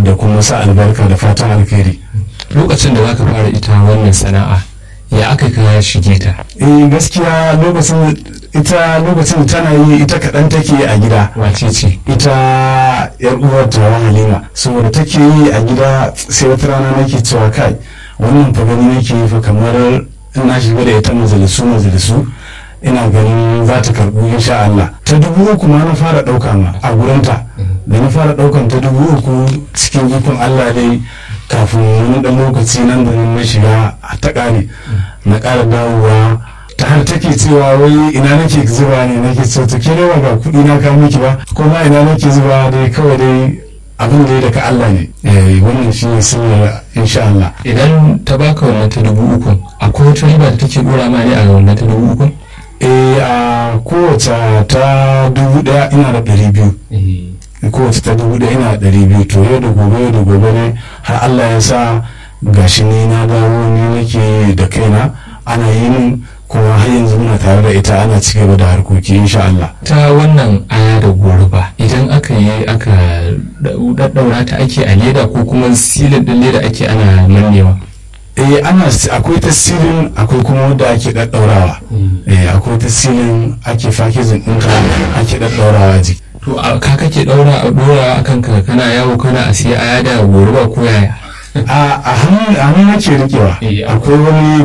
da kuma sa albarka da fatan alkhairi lokacin da zaka fara ita wannan sana'a ya aka ka shige ta eh gaskiya lokacin ita lokacin tana yi ita kaɗan take a gida wace ce ita yar uwar ta halima saboda take yi a gida sai wata rana nake cewa kai wannan fa gani nake yi fa kamar in na shiga da ita majalisu majalisu ina ganin za ta karɓu insha Allah ta dubu uku ma na fara ɗauka ma a gurinta da na fara ɗaukan ta dubu uku cikin ikon Allah dai kafin wani ɗan lokaci nan da nan na shiga ta ƙare na ƙara dawowa ta har take cewa wai ina nake zuba ne nake so ta ke ba ga kuɗi na kawo miki ba ko ma ina nake zuba dai kawai dai abin da ya daga Allah ne eh wannan shi ne sirri insha Allah idan ta baka wannan ta dubu uku akwai wata riba da take dora ma ne a wannan ta dubu uku eh a kowace ta dubu ɗaya ina da ɗari biyu kowace ta dubu ɗaya ina da ɗari biyu to yau da gobe yau da gobe ne har Allah ya sa gashi ni na dawo ni nake da kaina ana yi min kuma har yanzu muna tare da ita ana ci gaba da harkoki insha Allah ta wannan aya da goruba idan aka yi aka daddaura ta ake a leda ko kuma silin din leda ake ana mannewa eh ana akwai tasirin akwai kuma wanda ake daddaurawa eh akwai tasirin ake fakizin ɗinka ake daddaurawa jiki to ka kake daura a dora akan ka kana yawo kana a siya aya da goruba ko yaya a hannu nake rikewa akwai wani